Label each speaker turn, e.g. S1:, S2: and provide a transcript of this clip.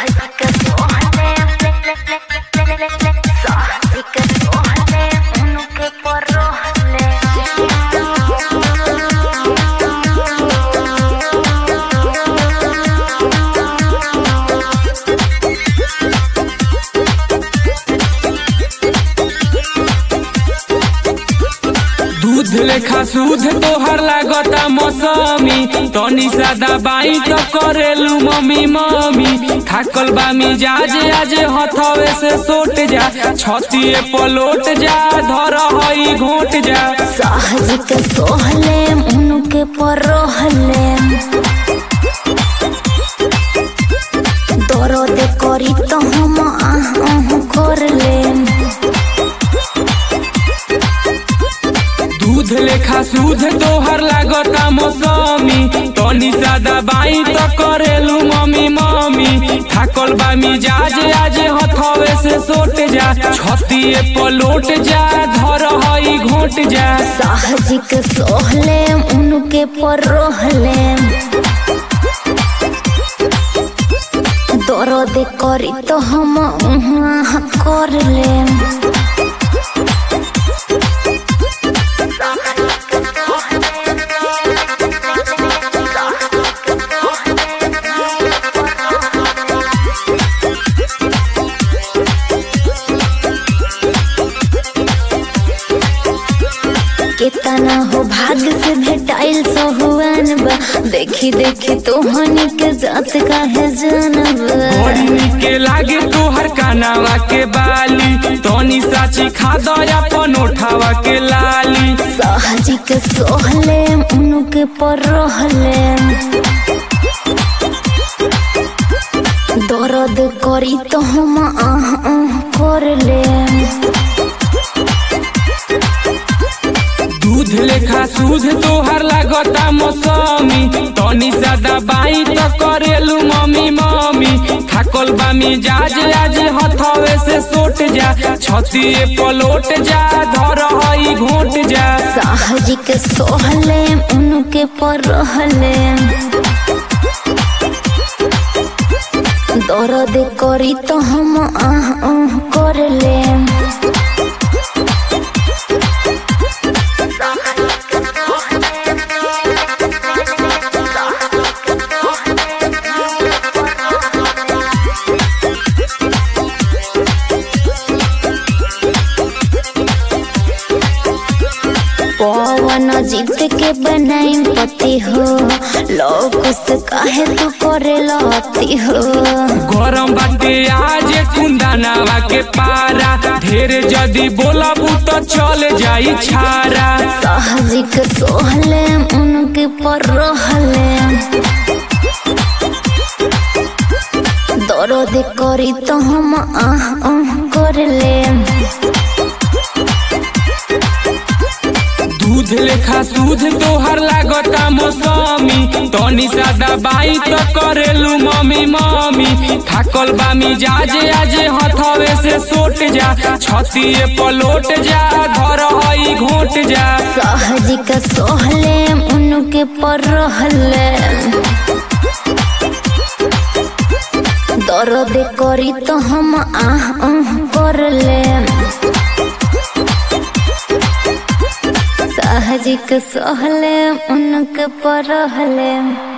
S1: दूध लेखा सूद तोहर लागता मौसमी तनी सादा बाई तो करेलू मम्मी मम्मी थाकल बा मिजाज आज हथवे से सोट जा छतिए पलोट जा धर हई घोट जा
S2: सहज के सोहले उनके परोहले दर्द करी तो हम आह आह करले
S1: दूध लेखा सूद तोहर लागता मौसमी तनी सादा बाई तो करेलू मम्मी मम्मी थाकल बा मिजाज आज हथवे से सोट जा छतिए पलोट जा धर हई घोट जा
S2: सहज के सोहले उनके परोहले दर्द करी तो हम आह आह करले केतना हो भाग्य से भेटाइल सहुआन बा देखी देखी तोहनी के जात काहे जानबा
S1: बड़ी निके लागे तोहर कानावा के बाली तनी साची खा दया पनोठावा के लाली
S2: सहजी के सोहले उनके परोहले दर्द करी तो हम आह आह करले
S1: दूध लेखा सूद तोहर लागता मौसमी तनी सादा बाई तो करेलू मम्मी मम्मी थाकल बा मिजाज आज हथवे से सोट जा छतिए पलोट जा धर हई घोट जा
S2: सहजी के सोहले उनके परोहले दर्द करी तो हम आह आह करले पवन जीत के बनाई पति हो लोग से काहे तू करे लती हो
S1: गरम बाटे आज कुंदनावा के पारा ढेर जदी बोलबू तो चल जाई छारा
S2: सहजिक सोहले उनके परहले दर्द करी तो हम आह आह करले
S1: दूध लेखा सूद तोहर लागता मौसमी तनी सादा बाई तो करेलू मम्मी मम्मी थाकल बा मिजाज आज हथवे से सोट जा छतिए पलोट जा धर हई घोट जा
S2: सहजिक सोहले उनके परहले दर्द करी तो हम आह आह करले सहजिक सोहले उनके परहले